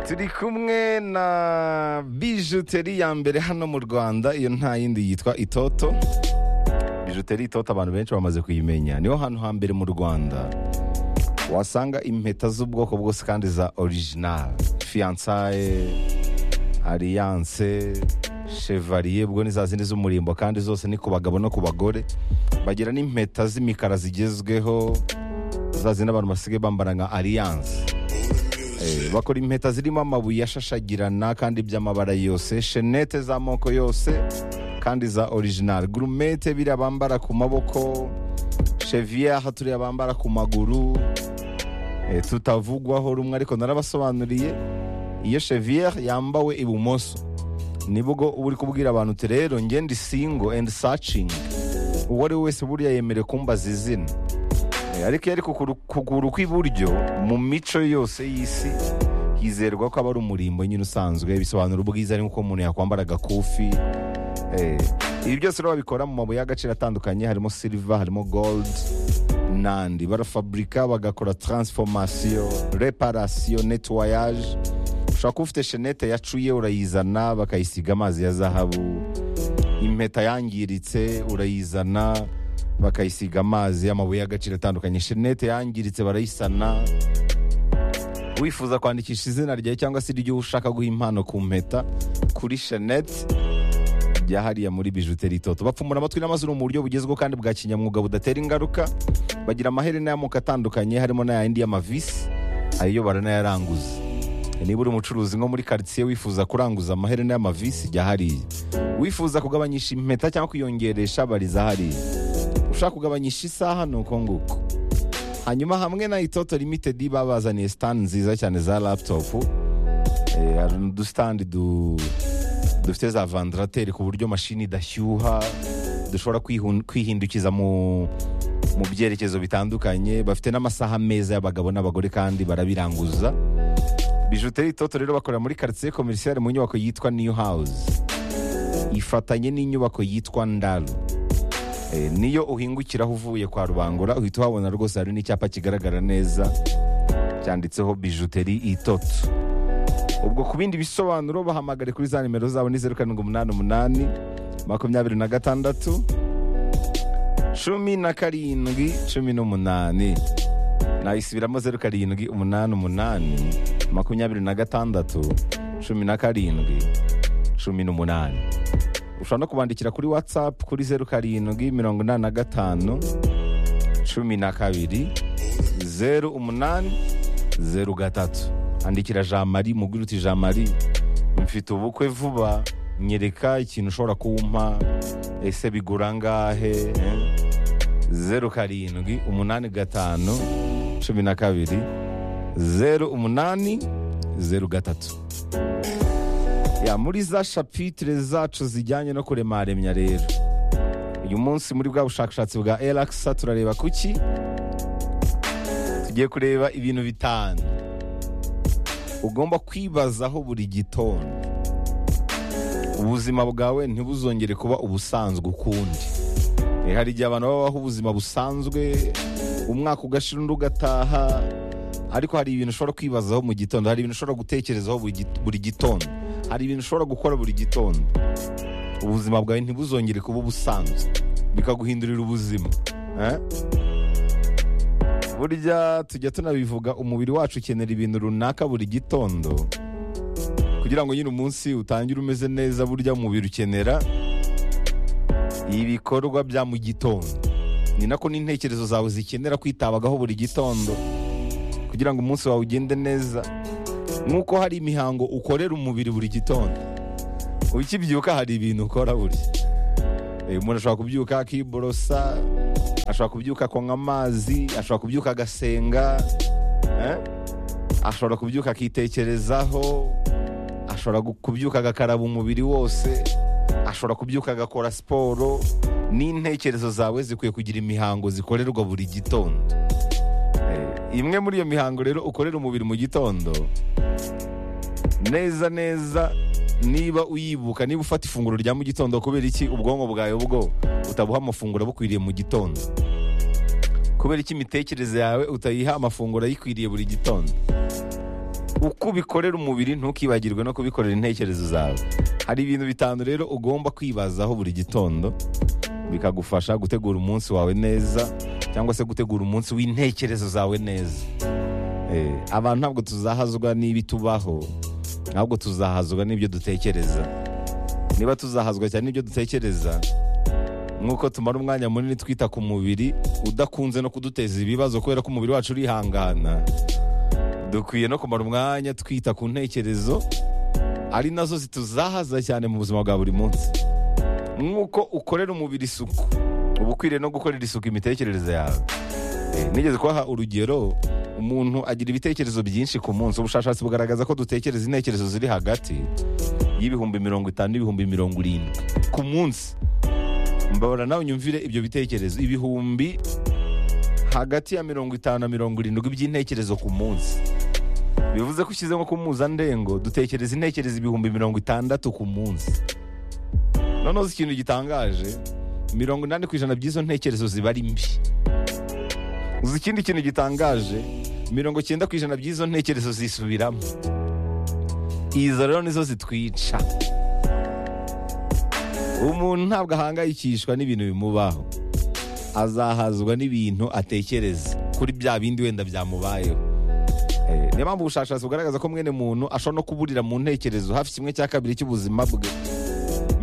turi kumwe na bijuteri ya mbere hano mu rwanda iyo nta yindi yitwa itoto bijuteri itoto abantu benshi bamaze kuyimenya niho hantu hambere mu rwanda wasanga impeta z'ubwoko bwose kandi za original fiyansaye aliyanse chevalier ubwo ni za zindi z'umurimbo kandi zose ni ku bagabo no ku bagore bagira n'impeta z'imikara zigezweho za zindi abantu basigaye bambara nka aliyanse bakora impeta zirimo amabuye ashashagirana kandi by'amabara yose shenete z'amoko yose kandi za original gurumete biriya bambara ku maboko cheviere turiya bambara ku maguru Eh, tutavugwaho rumwe ariko narabasobanuriye iyo cheviere yambawe ibumoso nibwo uba uri kubwira abantu uti rero njye ndi single and searching uwo ari we wese buriya yemerewe kumbaza izina Eh, ariko iyo ari ku kuguru- kuguru kw'iburyo mu mico yose y'isi hizerwa ko aba ari umurimbo nyine usanzwe bisobanura ubwiza ari nk'uko umuntu yakwambara agakufi Eh, ibi byose rero babikora mu mabuye y'agaciro atandukanye harimo silver harimo gold n'andi barafaburika bagakora transformation reparation nettoyage ushobora kuba ufite shenete yacuye urayizana bakayisiga amazi ya zahabu impeta yangiritse urayizana bakayisiga amazi y'amabuye y'agaciro atandukanye shenete yangiritse barayisana wifuza kwandikisha izina ryawe cyangwa se iry'uwo ushaka guha impano ku mpeta kuri shenete bya hariya muri bijuteri toto bapfumura amatwi n'amazuru mu buryo bugezweho kandi bwa kinyamwuga budatera ingaruka bagira amaherena y'amoko atandukanye harimo n'ayandi y'amavisi ayo baranayaranguza niba uri umucuruzi nko muri karitsiye wifuza kuranguza amaherena y'amavisi jya hariya wifuza kugabanyisha impeta cyangwa kuyongeresha bariza hariya ushaka kugabanyisha isaha ni uko nguko hanyuma hamwe na itoto limitedi babazaniye sitani nziza cyane za laputopu Eh, hari udusitandi du- dufite za vandarateri ku buryo mashini idashyuha dushobora kwihun- kwihindukiza mu mu byerekezo bitandukanye bafite n'amasaha meza y'abagabo n'abagore kandi barabiranguza bijuteri itoto rero bakorera muri karitsiye komerisiyare mu nyubako yitwa new house ifatanye n'inyubako yitwa ndaru Eh, niyo uhingukiraho uvuye kwa rubangura uhita uhabona rwose hari n'icyapa kigaragara neza cyanditseho bijuteri itoto ubwo ku bindi bisobanuro bahamagare kuri za nimero zabo ni zeru karindwi umunani umunani makumyabiri na gatandatu cumi na karindwi cumi n'umunani nayisubiramo zeru karindwi umunani umunani makumyabiri na gatandatu cumi na karindwi cumi n'umunani ushobora no kubandikira kuri watsapu kuri zeru karindwi mirongo inani na gatanu cumi na kabiri zeru umunani zeru gatatu andikira jean marie mubwira uti jean marie mfite ubukwe vuba nyereka ikintu ushobora kumpa ese bigura angahe eh? zeru karindwi umunani gatanu cumi na kabiri zeru umunani zeru gatatu ya muri za shapitire zacu zijyanye no kuremaremya rero uyu munsi muri bwa bushakashatsi bwa erakisa turareba kuki tugiye kureba ibintu bitanu ugomba kwibazaho buri gitondo ubuzima bwawe ntibuzongere kuba ubusanzwe ukundi Eh, hari igihe abantu babaho ubuzima busanzwe umwaka ugashira undi ugataha ariko hari ibintu ushobora kwibazaho mu gitondo hari ibintu ushobora gutekerezaho buri git- buri gitondo hari ibintu ushobora gukora buri gitondo ubuzima bwawe ntibuzongere kuba ubusanzwe bikaguhindurira ubuzima eh? burya tujya tunabivuga umubiri wacu ukenera ibintu runaka buri gitondo kugira ngo nyine umunsi utangire umeze neza burya umubiri ukenera ibikorwa bya mu gitondo ni nako n'intekerezo zawe zikenera kwitabagaho buri gitondo kugira ngo umunsi wawe ugende neza nk'uko hari imihango ukorera umubiri buri gitondo ukibyuka hari ibintu ukora burya Eh, umuntu ashobora kubyuka akiborosa ashobora kubyuka akanywa amazi ashobora kubyuka agasenga eh? ashobora kubyuka akitekerezaho ashobora gu- kubyuka agakaraba umubiri wose ashobora kubyuka agakora siporo n'intekerezo zawe zikwiye kugira imihango zikorerwa buri gitondo Eh, imwe muri iyo mihango rero ukorera umubiri mu gitondo neza neza niba uyibuka niba ufata ifunguro rya mu gitondo kubera iki ubwonko bwawe bwo utabuha amafunguro bukwiriye mu gitondo kubera iki imitekerereze yawe utayiha amafunguro ayikwiriye buri gitondo uko ubikorera umubiri ntukibagirwe no kubikorera intekerezo zawe hari ibintu bitanu rero ugomba kwibazaho buri gitondo bikagufasha gutegura umunsi wawe neza cyangwa se gutegura umunsi w'intekerezo zawe neza Eh, abantu ntabwo tuzahazwa n'ibitubaho ahubwo tuzahazwa n'ibyo dutekereza niba tuzahazwa cyane n'ibyo dutekereza nk'uko tumara umwanya munini twita ku mubiri udakunze no kuduteza ibibazo kubera ko umubiri wacu urihangana dukwiye no kumara umwanya twita ku ntekerezo ari nazo zituzahaza cyane mu buzima bwa buri munsi nk'uko ukorera umubiri isuku uba ukwiriye no gukorera isuku imitekerereze yawe Eh, nigeze kubaha urugero umuntu agira ibitekerezo byinshi ku munsi ubushakashatsi bugaragaza ko dutekereza intekerezo ziri hagati y'ibihumbi mirongo itanu n'ibihumbi mirongo irindwi ku munsi mbabara nawe unyumvire ibyo bitekerezo ibihumbi hagati ya mirongo itanu na mirongo irindwi by'intekerezo ku munsi bivuze ko ushyize nko ku mpuzandengo dutekereza intekerezo ibihumbi mirongo itandatu ku munsi noneho uzi ikintu gitangaje mirongo inani ku ijana by'izo ntekerezo ziba ari mbi uzi ikindi kintu gitangaje mirongo icyenda ku ijana by'izo ntekerezo zisubiramo izo rero nizo zitwica umuntu ntabwo ahangayikishwa n'ibintu bimubaho azahazwa n'ibintu atekereza kuri bya bindi wenda byamubayeho Eh, niyo mpamvu ubushakashatsi bugaragaza ko mwene muntu ashobora no kuburira mu ntekerezo hafi kimwe cya kabiri cy'ubuzima bwe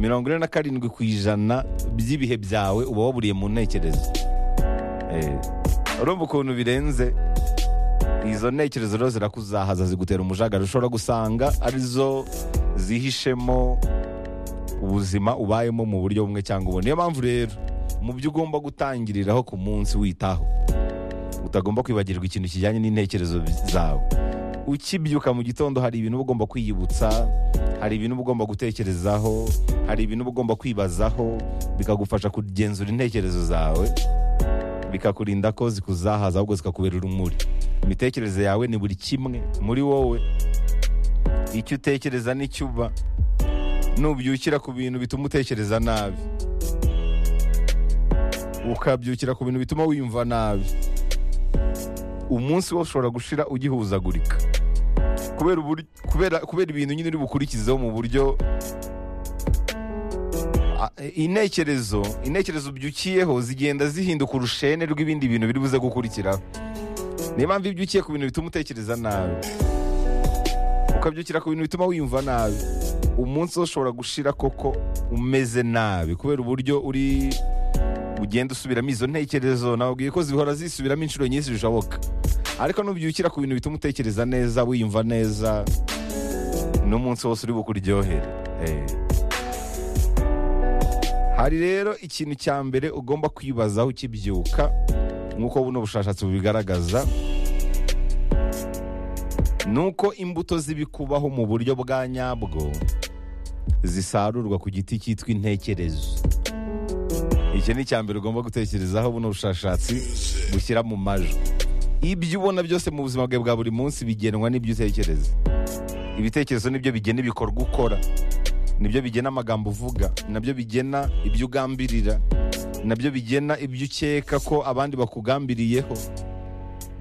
mirongo ine na karindwi ku ijana by'ibihe byawe uba waburiye mu ntekerezo Eh, urumva ukuntu birenze izo ntekerezo rero zirakuzahaza zigutera umujaga ushobora gusanga arizo zihishemo ubuzima ubayemo mu buryo bumwe cyangwa ubundi niyo mpamvu rero mu byo ugomba gutangiriraho ku munsi witaho utagomba kwibagirwa ikintu kijyanye n'intekerezo zawe ukibyuka mu gitondo hari ibintu uba ugomba kwiyibutsa hari ibintu uba ugomba gutekerezaho hari ibintu uba ugomba kwibazaho bikagufasha kugenzura intekerezo zawe bikakurinda ko zikuzahaza ahubwo zikakubera urumuri imitekerereze yawe ni buri kimwe muri wowe icyo utekereza n'icyo uba nubyukira ku bintu bituma utekereza nabi ukabyukira ku bintu bituma wiyumva nabi umunsi wose ushobora gushira ugihuzagurika kubera ubur- kubera- kubera ibintu nyine uri bukurikizeho mu buryo a- intekerezo intekerezo ubyukiyeho zigenda zihinduka urushene rw'ibindi bintu biri buze gukurikiraho niyo mpamvu iyo ubyukiye ku bintu bituma utekereza nabi ukabyukira ku bintu bituma wiyumva nabi umunsi wose ushobora gushira koko umeze nabi kubera uburyo uri ugenda usubiramo izo ntekerezo nababwiye ko zihora zisubiramo inshuro nyinshi bishoboka ariko nubyukira ku bintu bituma utekereza neza wiyumva neza n'umunsi wose uri bukuryohere Eh. hari rero ikintu cya mbere ugomba kwibazaho ukibyuka nk'uko buno bushakashatsi bubigaragaza ni uko imbuto z'ibikubaho mu buryo bwa nyabwo zisarurwa ku giti cyitwa intekerezo iki ni icya mbere ugomba gutekerezaho buno bushakashatsi bushyira mu majwi ibyo ubona byose mu buzima bwawe bwa buri munsi bigenwa n'ibyo utekereza ibitekerezo nibyo bigena ibikorwa ukora nibyo bigena amagambo uvuga nabyo bigena ibyo ugambirira nabyo bigena ibyo ukeka ko abandi bakugambiriyeho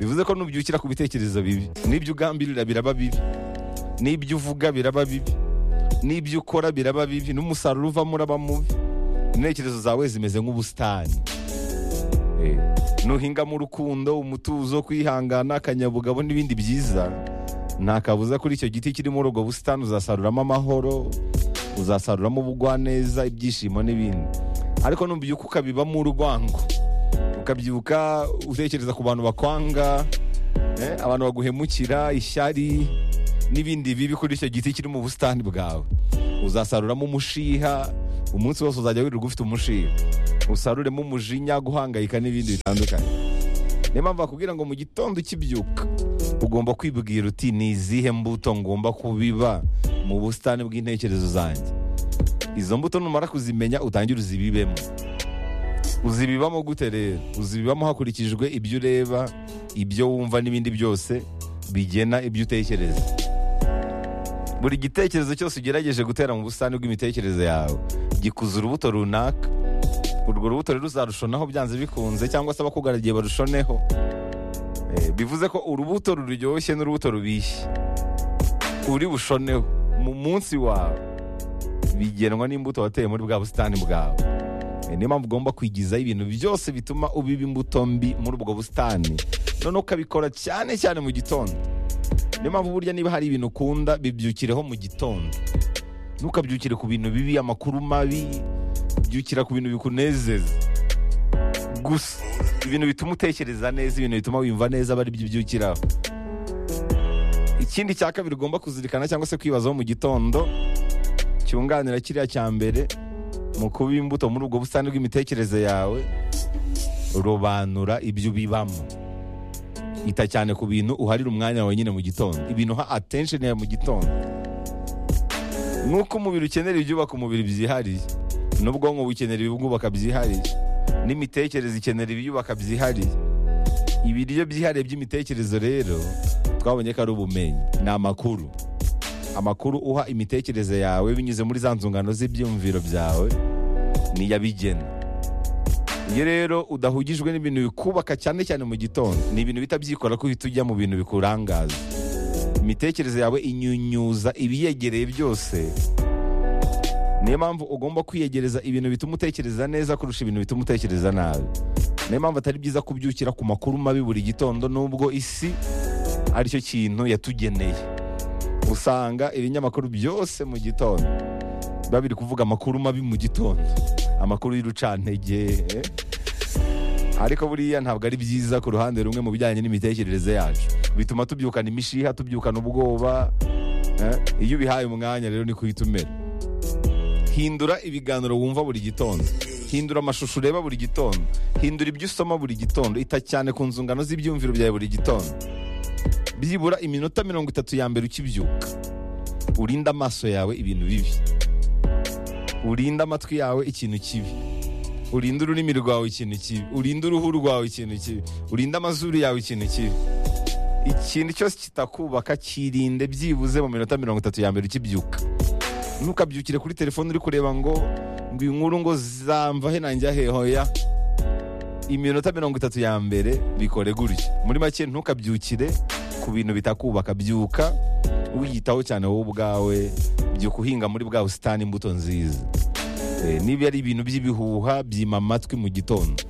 bivuze ko nubyukira ku bitekerezo bibi n'ibyo ugambirira biraba bibi n'ibyo uvuga biraba bibi n'ibyo ukora biraba bibi n'umusaruro uvamo uraba mubi intekerezo zawe zimeze nk'ubusitani Eh, nuhingamo urukundo umutuzo kwihangana akanyabugabo n'ibindi byiza nta kabuza kuri icyo giti kiri muri ubwo busitani uzasaruramo amahoro uzasaruramo ubugwaneza ibyishimo n'ibindi ariko nubyuka ukabibamo urwango ukabyuka utekereza ku bantu bakwanga eh, abantu baguhemukira ishyari n'ibindi bibi kuri icyo giti kiri mu busitani bwawe uzasaruramo umushiha umunsi wose uzajya wirirwa ufite umushiha usaruremo umujinya guhangayika n'ibindi bitandukanye niyo mpamvu bakubwira ngo mu gitondo ukibyuka ugomba kwibwira uti ni izihe mbuto ngomba kubiba mu busitani bw'intekerezo zanjye izo mbuto numara kuzimenya utangire uzibibemo uzibibamo gute rero uzibibamo hakurikijwe ibyo ureba ibyo wumva n'ibindi byose bigena ibyo utekereza buri gitekerezo cyose ugerageje gutera mu busitani bw'imitekerereze yawe gikuza urubuto runaka urwo rubuto rero uzarushonaho byanze bikunze cyangwa se abakugaragiye barushoneho Eh, bivuze ko urubuto ruryoshye n'urubuto rubishye uri bushoneho mu munsi wawe bigenwa n'imbuto wateye muri bwa busitani bwawe Eh, niyo mpamvu ugomba kwigizaho ibintu byose bituma ubiba imbuto mbi muri ubwo busitani noneho ukabikora cyane cyane mu gitondo niyo mpamvu burya niba hari ibintu ukunda bibyukireho mu gitondo ntukabyukire ku bintu bibi amakuru mabi byukira ku bintu bikunezeza gusa ibintu bituma utekereza neza ibintu bituma wumva neza aba aribyo ubyukiraho ikindi cya kabiri ugomba kuzirikana cyangwa se kwibazaho mu gitondo cyunganira kiriya cya mbere mu kuba imbuto muri ubwo busitani bw'imitekerereze yawe robanura ibyo ubibamo ita cyane ku bintu uharira umwanya wawe nyine mu gitondo ibintu ha attention yawe mu gitondo nuko umubiri ukenera ibyubaka umubiri byihariye n'ubwonko bukenera ibibwubaka byihariye n'imitekerereze ikenera ibiyubaka byihariye ibiryo byihariye by'imitekerezo rero twabonye ko ari ubumenyi ni amakuru amakuru uha imitekerereze yawe binyuze muri za nzungano z'ibyumviro byawe niyabigena iyo rero udahugijwe n'ibintu bikubaka cyane cyane mu gitondo ni ibintu bihita byikora ko uhita ujya mu bintu bikurangaza imitekerereze yawe inyunyuza ibiyegereye byose niyo mpamvu ugomba kwiyegereza ibintu bituma utekereza neza kurusha ibintu bituma utekereza nabi niyo mpamvu atari byiza kubyukira ku makuru mabi buri gitondo nubwo isi aricyo kintu yatugeneye usanga ibinyamakuru byose mu gitondo biba biri kuvuga amakuru mabi mu gitondo amakuru y'urucantege ariko buriya ntabwo ari byiza ku ruhande rumwe mu bijyanye n'imitekerereze yacu bituma tubyukana imishiha tubyukana ubwoba eh, iyo ubihaye umwanya rero niko uhita umera hindura ibiganiro wumva buri gitondo hindura amashusho ureba buri gitondo hindura ibyo usoma buri gitondo ita cyane ku nzungano z'ibyumviro byawe buri gitondo byibura iminota mirongo itatu ya mbere ukibyuka urinde amaso yawe ibintu bibi urinde amatwi yawe ikintu kibi urinde ururimi rwawe ikintu kibi urinde uruhu rwawe ikintu kibi urinde amazuru yawe ikintu kibi ikintu cyose kitakubaka kirinde byibuze mu minota mirongo itatu ya mbere ukibyuka ntukabyukire kuri telefone uri kureba ngo ngo iyi nkuru ngo zamva he nanjya he hoya iminota mirongo itatu ya mbere bikore gutya muri make ntukabyukire ku bintu bitakubaka byuka wiyitaho cyane wowe ubwawe byuka uhinga muri bwa busitani imbuto nziza Eh, niba ari ibintu by'ibihuha byima amatwi mu gitondo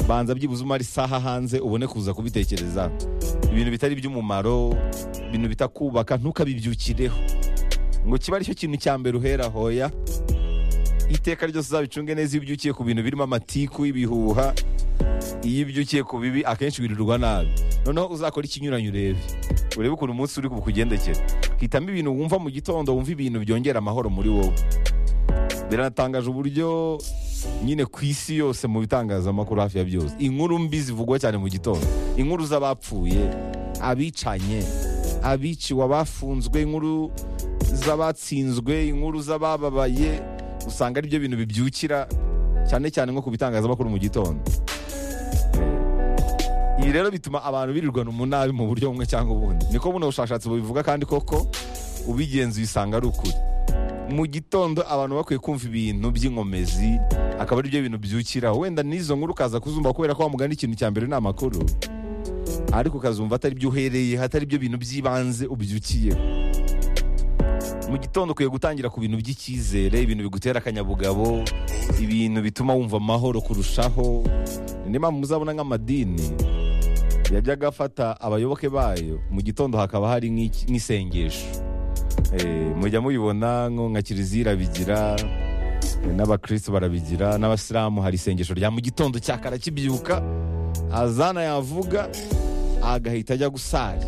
banza byibuze umara isaha hanze ubone kuza kubitekereza ibintu bitari iby'umumaro ibintu bitakubaka ntukabibyukireho ngo kiba aricyo kintu cya mbere uhera hoya iteka ryose uzabicunge neza iyo ubyukiye ku bintu birimo amatiku y'ibihuha iyo ubyukiye ku bibi akenshi wirirwa nabi noneho uzakora ikinyuranyo urebe urebe ukuntu umunsi uri kugendekera hitamo ibintu wumva mu gitondo wumva ibintu byongera amahoro muri wowe biratangaje uburyo nyine ku isi yose mu bitangazamakuru hafi ya byose inkuru mbi zivugwa cyane mu gitondo inkuru z'abapfuye abicanye abiciwe abafunzwe inkuru z'abatsinzwe inkuru z'abababaye usanga ari byo bintu bibyukira cyane cyane nko ku bitangazamakuru mu gitondo ibi rero bituma abantu birirwana umunabi mu buryo bumwe cyangwa ubundi niko buno bushakashatsi bubivuga kandi koko ubigenzuye usanga ari ukuri mu gitondo abantu bakwiye kumva ibintu by'inkomezi akaba ari byo bintu byukira wenda n'izo nkuru ukaza kuzumva kubera ko wamugana ikintu cya mbere ni amakuru ariko ukazumva atari byo uhereye atari byo bintu by'ibanze ubyukiyeho mu gitondo ukwiye gutangira ku bintu by'icyizere ibintu bigutera akanyabugabo ibintu bituma wumva amahoro kurushaho niyo mpamvu muzabona nk'amadini yajyaga afata abayoboke bayo mu gitondo hakaba hari nk'iki- nk'isengesho Eh, mujya mubibona nko nka kiliziya irabigira eh, n'abakristo barabigira n'abasilamu hari isengesho rya mu gitondo cyakara kibyuka azana yavuga agahita ajya gusari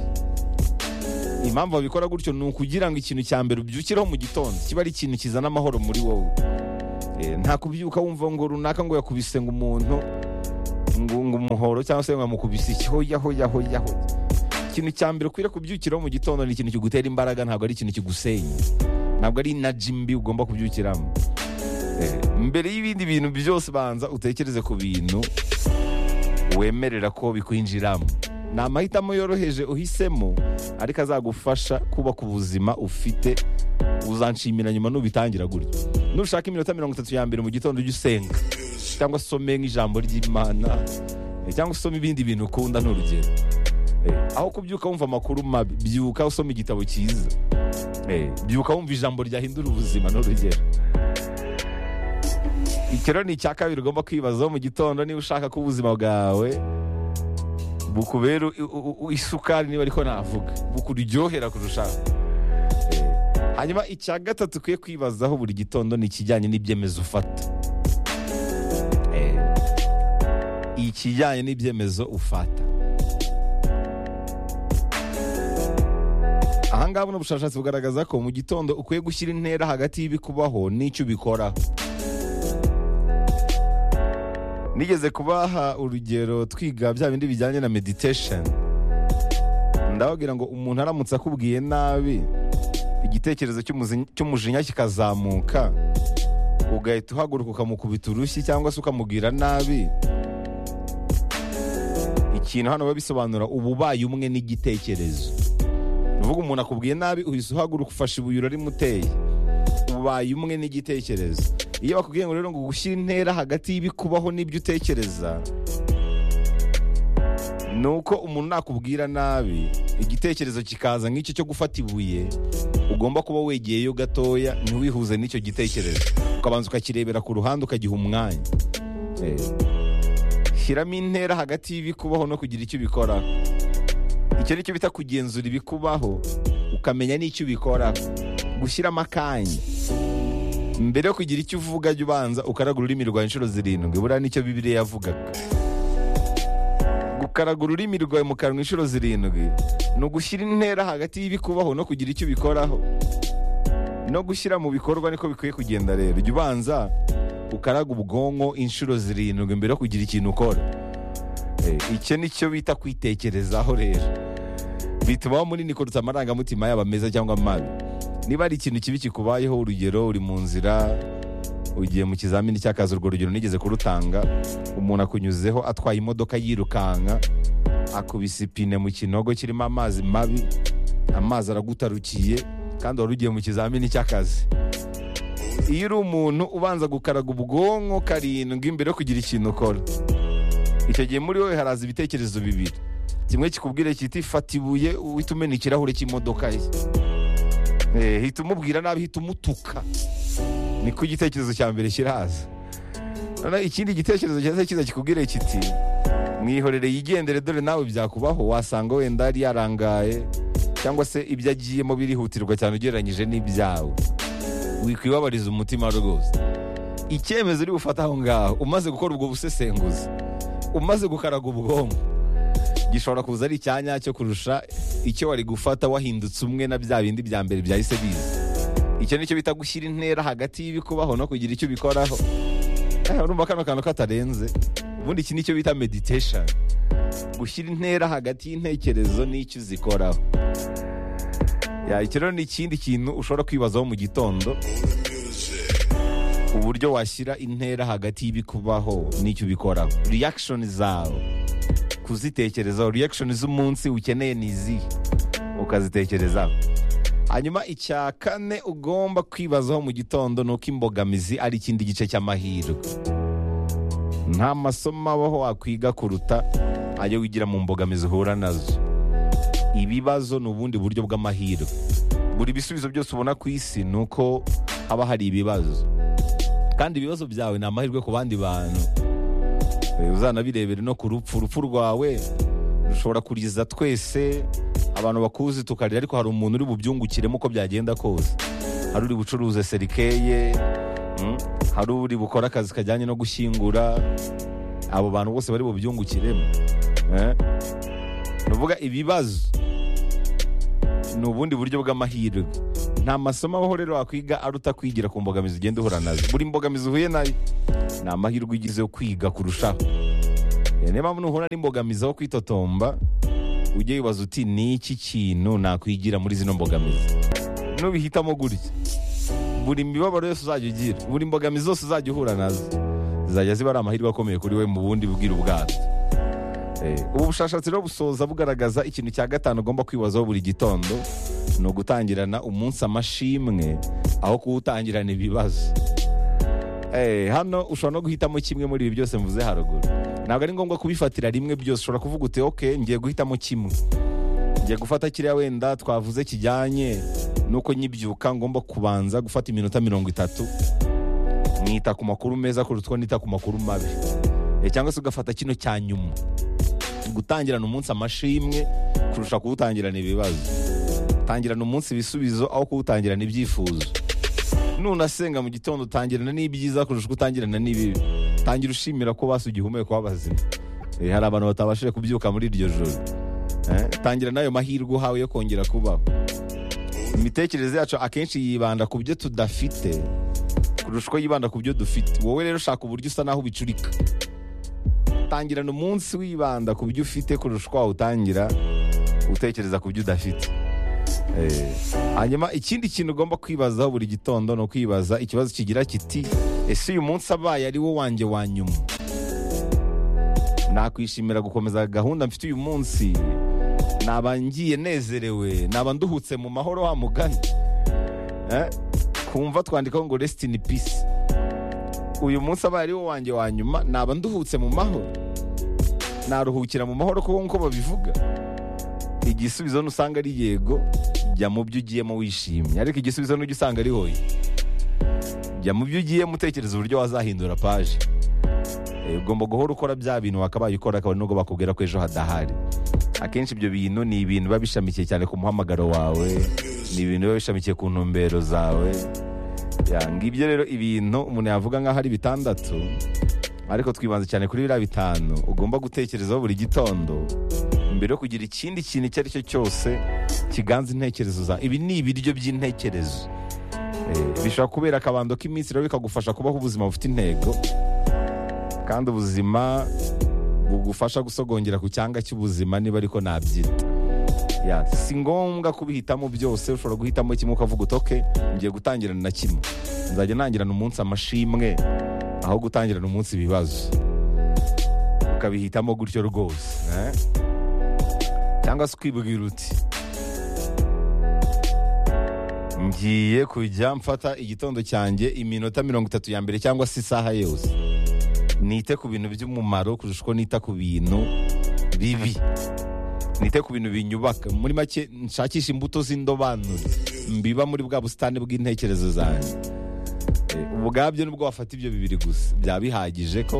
impamvu babikora gutyo ni ukugira ngo ikintu cya mbere ubyukireho mu gitondo kiba ari ikintu kizana amahoro muri wowe Eh, nta kubyuka wumva ngo runaka ngo yakubise ngo umuntu ngo ngo umuhoro cyangwa se ngo amukubise iki hoya hoya hoya hoya ikintu cya mbere ukwiriye kubyukiraho mu gitondo ni ikintu kigutera imbaraga ntabwo ari ikintu kigusenya ntabwo ari inaji mbi ugomba kubyukiramo Eh, mbere y'ibindi bintu byose banza utekereze ku bintu wemerera ko bikwinjiramo ni amahitamo yoroheje uhisemo ariko azagufasha kubaka ubuzima ufite uzanshimira nyuma nubitangira gutya nushaka iminota mirongo itatu ya mbere mu gitondo ujye usenga cyangwa some nk'ijambo ry'imana eh, cyangwa usome ibindi bintu ukunda n'urugero Eh, aho kubyuka wumva amakuru mabi byuka usoma igitabo cyiza Eh, byuka wumva ijambo ryahindura ubuzima ni urugero ikiro ni icya kabiri ugomba kwibazaho mu gitondo niba ushaka ko ubuzima bwawe bukubera u- u- u- isukari niba ariko navuga bukuryohera kurushaho Eh, hanyuma icya gatatu ukwiye kwibazaho buri gitondo ni ikijyanye n'ibyemezo ufata Eh, ikijyanye n'ibyemezo ufata ahangaha buno bushakashatsi bugaragaza ko mu gitondo ukwiye gushyira intera hagati y'ibikubaho n'icyo ubikoraho nigeze kubaha urugero twiga bya bindi bijyanye na meditation ndababwira ngo umuntu aramutse akubwiye nabi igitekerezo cy'umuzi- cy'umujinya kikazamuka ugahita uhaguruka ukamukubita urushyi cyangwa se ukamubwira nabi ikintu hano biba bisobanura ububaye umwe n'igitekerezo ni ukuvuga umuntu akubwiye nabi uhise uhaguruka ufashe ibuye urarimuteye ubaye umwe n'igitekerezo iyo bakubwiye ngo rero ngo gushyira intera hagati y'ibikubaho n'ibyo utekereza ni uko umuntu nakubwira nabi igitekerezo kikaza nk'icyo cyo gufata ibuye ugomba kuba wegeyeyo gatoya ntiwihuze n'icyo gitekerezo ukabanza ukakirebera ku ruhande ukagiha umwanya Eh. shyiramo intera hagati y'ibikubaho no kugira icyo ubikoraho icyo ni cyo bita kugenzura ibikubaho ukamenya n'icyo ubikora gushyiramo akanya mbere yo kugira icyo uvuga jya ubanza ukaraga ururimi rwawe inshuro zirindwi buriya nicyo bibiriya yavugaga gukaraga ururimi rwawe mu kanwa inshuro zirindwi ni ugushyira intera hagati y'ibikubaho no kugira icyo ubikoraho no gushyira mu bikorwa niko bikwiye kugenda rero jya ubanza ukaraga ubwonko inshuro zirindwi mbere yo kugira ikintu ukora Eh, icyo ni cyo bita kwitekerezaho rero bituma waba munini kuruta amarangamutima yaba meza cyangwa mabi niba hari ikintu kibi kikubayeho urugero uri mu nzira ugiye mu kizamini cy'akazi urwo rugero nigeze kurutanga umuntu akunyuzeho atwaye imodoka yirukanka akubise ipine mu kinogo kirimo amazi mabi amazi aragutarukiye kandi wari ugiye mu kizamini cy'akazi iyo uri umuntu ubanza gukaraga ubwonko karindwi mbere yo kugira ikintu ukora icyo gihe muri wowe haraza ibitekerezo bibiri kimwe kikubwira kiti fata ibuye uhita umena ikirahure cy'imodoka ye Eh, hita umubwira nabi hita umutuka niko igitekerezo cya mbere kiraza noneho ikindi gitekerezo cyaza kiza kikubwira kiti mwihorere yigendere dore nawe byakubaho wasanga wenda yari yarangaye cyangwa se ibyo agiyemo birihutirwa cyane ugereranyije n'ibyawe wikwibabariza umutima rwose icyemezo uri bufate aho ngaho umaze gukora ubwo busesenguzi umaze gukaraga ubwonko gishobora kuza ari icyanya cyo kurusha icyo wari gufata wahindutse umwe na bya bindi bya mbere byahise biza icyo nicyo bita gushyira intera hagati y'ibikubaho no kugira icyo ubikoraho Eh, urumva kano kantu katarenze ubundi iki nicyo bita meditation gushyira intera hagati y'intekerezo n'icyo uzikoraho Ya, iki rero ni ikindi kintu ushobora kwibazaho mu gitondo uburyo washyira intera hagati y'ibikubaho n'icyo ubikoraho reaction zawe kuzitekerezaho reaction z'umunsi ukeneye ni izihe ukazitekerezaho hanyuma icya kane ugomba kwibazaho mu gitondo ni uko imbogamizi ari ikindi gice cy'amahirwe nta masomo abaho wakwiga kuruta ayo wigira mu mbogamizi uhura nazo ibibazo ni ubundi buryo bw'amahirwe buri bisubizo byose ubona ku isi ni uko haba hari ibibazo kandi ibibazo byawe ni amahirwe ku bandi bantu Eh, uzanabirebere no ku rupfu urupfu rwawe rushobora kuriza twese abantu bakuzi tukarira ariko hari umuntu uri bubyungukiremo uko byagenda kose hari uri bucuruze serikeye mm, hari uri bukora akazi kajyanye no gushyingura abo bantu bose bari bubyungukiremo eh? ni ukuvuga ibibazo ni ubundi buryo bw'amahirwe nta masomo abaho rero wakwiga aruta kwigira ku mbogamizi ugenda uhura nazo buri mbogamizi uhuye nayo ni amahirwe ugize yo kwiga kurushaho Eh, niyo mpamvu nuhura n'imbogamizi aho kwitotomba ujye wibaza uti ni iki kintu nakwigira muri zino mbogamizi nubihitamo gutya buri mibabaro yose uzajya ugira buri mbogamizi zose uzajya uhura nazo zizajya ziba ari amahirwe akomeye kuri we mu bundi bwira ubwato Eh, ubu bushakashatsi rero busoza bugaragaza ikintu cya gatanu ugomba kwibazaho buri gitondo ni ugutangirana umunsi amashimwe aho kuwutangirana ibibazo Eh, hano ushobora no guhitamo kimwe muri ibi byose mvuze haruguru ntabwo ari ngombwa kubifatira rimwe byose ushobora kuvuga uti ok ngiye guhitamo kimwe ngiye gufata kiriya wenda twavuze kijyanye nuko nkibyuka ngomba kubanza gufata iminota mirongo itatu nkita ku makuru meza kuruta uko nita ku makuru mabi Eh, cyangwa se ugafata kino cya nyuma gutangirana umunsi amashimwe kurusha kuwutangirana ibibazo tangirana umunsi ibisubizo aho kuwutangirana ibyifuzo nunasenga mu gitondo utangirana n'ibyiza kurusha uko utangirana n'ibibi tangira ushimira ko basi ugihumeka w'abazima Eh, hari abantu batabashije kubyuka muri iryo joro Eh, tangira n'ayo mahirwe uhawe yo kongera kubaho imitekerereze yacu akenshi yibanda ku byo tudafite kurusha uko yibanda ku byo dufite wowe rero shaka uburyo usa naho ubicurika tangirana umunsi wibanda ku byo ufite kurusha uko wawutangira utekereza ku byo udafite Eh, hanyuma ikindi kintu ugomba kwibazaho buri gitondo ni ukwibaza ikibazo kigira kiti ese uyu munsi abaye ari wo wanjye wa nyuma nakwishimira gukomeza gahunda mfite uyu munsi naba ngiye nezerewe naba nduhutse mu mahoro wa mugani Eh, kumva twandikaho ngo rest in peace uyu munsi abaye ari wo wanjye wa nyuma naba nduhutse mu mahoro naruhukira mu mahoro kuko nk'uko babivuga igisubizo nusanga ari yego jya mu byo ugiyemo wishimye ariko igisubizo n'ujya usanga ari hoye jya mu byo ugiyemo utekereza uburyo wazahindura paje Eh, ugomba guhora ukora bya bintu wakabaye ukora kabone nubwo bakubwira ko ejo hadahari akenshi ibyo bintu ni ibintu biba bishamikiye cyane ku muhamagaro wawe ni ibintu biba bishamikiye ku ntumbero zawe Ya, ngibyo rero ibintu umuntu yavuga nk'aho ari bitandatu ariko twibanze cyane kuri biriya bitanu ugomba gutekerezaho buri gitondo mbere yo kugira ikindi kintu icyo ari cyo cyose kiganza intekerezo zawe ibi ni ibiryo by'intekerezo Eh, bishobora kubera akabando k'iminsi rero bikagufasha kubaho ubuzima bufite intego kandi ubuzima bugufasha gusogongera ku cyanga cy'ubuzima niba ariko nabyita Ya, si ngombwa kubihitamo byose ushobora guhitamo kimwe ukavuga utoke ngiye gutangirana na kimwe nzajya ntangirana umunsi amashimwe aho gutangirana umunsi ibibazo ukabihitamo gutyo rwose eh? cyangwa se ukibwira uti ngiye kujya mfata igitondo cyanjye iminota mirongo itatu ya mbere cyangwa se isaha yose nite ku bintu by'umumaro kurusha uko nita ku bintu bibi nite ku bintu binyubaka muri make nshakisha imbuto z'indobanure mbiba muri bwa busitani bw'intekerezo zanjye Eh, ubwabyo nibwo wafata ibyo bibiri gusa byaba bihagije ko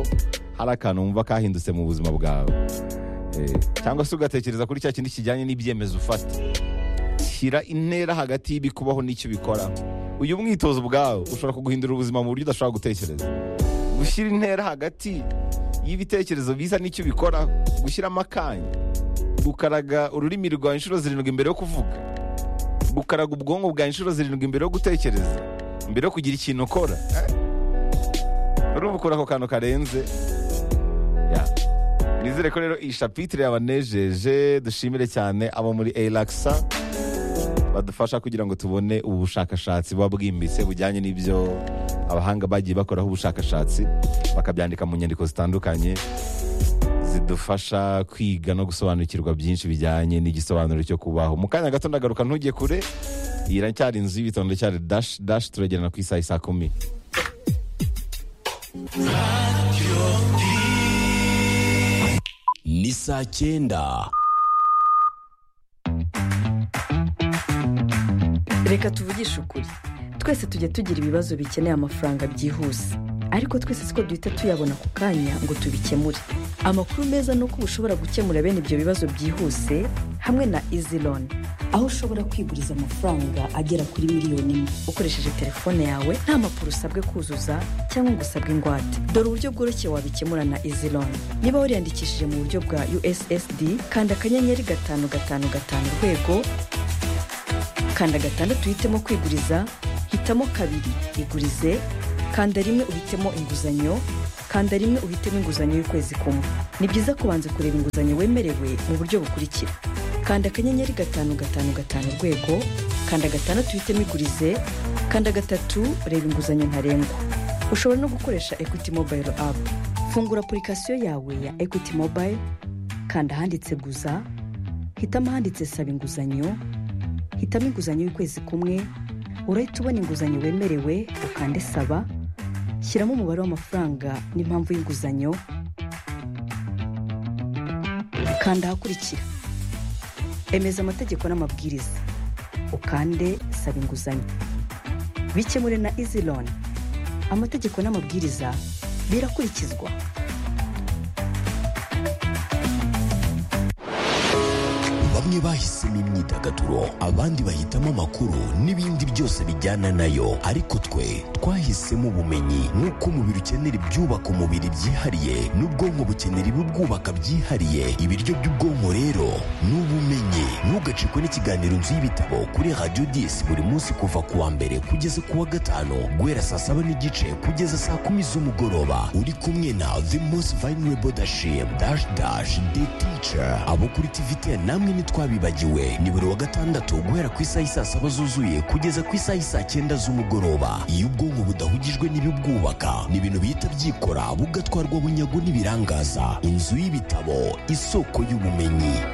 hari akantu wumva kahindutse mu buzima bwawe Eh, cyangwa se ugatekereza kuri cya kindi kijyanye n'ibyemezo ufata shyira intera hagati y'ibikubaho n'icyo ubikora uyu mwitozo ubwawe ushobora kuguhindura ubuzima mu buryo udashobora gutekereza gushyira intera hagati y'ibitekerezo biza n'icyo ubikoraho gushyiramo akanya gukaraga ururimi rwawe inshuro zirindwi mbere yo kuvuga gukaraga ubwonko bwawe inshuro zirindwi mbere yo gutekereza mbere yo kugira ikintu ukora urumva ukora ako kantu karenze Ya. nizere ko rero iyi shapitire yabanejeje dushimire cyane abo muri elakisa badufasha kugira ngo tubone ubu bushakashatsi buba bwimbitse bujyanye n'ibyo abahanga bagiye bakoraho ubushakashatsi bakabyandika mu nyandiko zitandukanye zidufasha kwiga no gusobanukirwa byinshi bijyanye n'igisobanuro cyo kubaho mu kanya gato ndagaruka ntujye kure iyi iracyari inzu y'ibitondo cyari dashi dashi turagerana ku isaha isaa kumi ni saa cyenda reka tuvugishe ukuri twese tujya tugira ibibazo bikeneye amafaranga byihuse ariko twese siko duhita tuyabona ako kanya ngo tubikemure amakuru meza ni uko uba ushobora gukemura bene ibyo bibazo byihuse hamwe na izi loni aho ushobora kwiguriza amafaranga agera kuri miliyoni imwe ukoresheje telefone yawe nta mpapuro usabwe kuzuza cyangwa ngo usabwe ingwate dore uburyo bworoshye wabikemura na izi loni niba wariyandikishije mu buryo bwa ussd kanda akanyenyeri gatanu gatanu gatanu urwego kanda gatandatu uhitemo kwiguriza hitamo kabiri igurize kanda rimwe uhitemo inguzanyo kanda rimwe uhitemo inguzanyo y'ukwezi kumwe ni byiza kubanza kureba inguzanyo wemerewe mu buryo bukurikira kanda akanyenyeri gatanu gatanu gatanu urwego kanda gatandatu uhitemo igurize kanda gatatu reba inguzanyo ntarengwa ushobora no gukoresha equity mobile app fungura apurikasiyo yawe ya equity mobile kanda ahanditse guza hitamo ahanditse saba inguzanyo hitamo inguzanyo y'ukwezi kumwe urahita ubona inguzanyo wemerewe ukande saba shyiramo umubare w'amafaranga n'impamvu y'inguzanyo kanda ahakurikira emeza amategeko n'amabwiriza ukande gusaba inguzanyo bikemure na izi loan amategeko n'amabwiriza birakurikizwa bamwe bahisemo imyidagaduro abandi bahitamo amakuru n'ibindi byose bijyana nayo ariko twe twahisemo ubumenyi nk'uko umubiri ukenera ibyubaka umubiri byihariye n'ubwonko bukenera ibibwubaka byihariye ibiryo by'ubwonko rero ni ubumenyi ntugacikwe n'ikiganiro nzu y'ibitabo kuri radiyo disi buri munsi kuva ku wa mbere kugeza ku wa gatanu guhera saa saba n'igice kugeza saa kumi z'umugoroba uri kumwe na the most vulnerable dashim dash dash the teacher abo kuri tvtn namwe ntitwabibagiwe ni buri wa gatandatu guhera ku isaha y'i saa saba zuzuye kugeza ku isaha y'i saa cyenda z'umugoroba iyo ubwonko budahugijwe n'ibibwubaka ni ibintu bihita byikora bugatwarwa bunyago n'ibirangaza inzu y'ibitabo isoko y'ubumenyi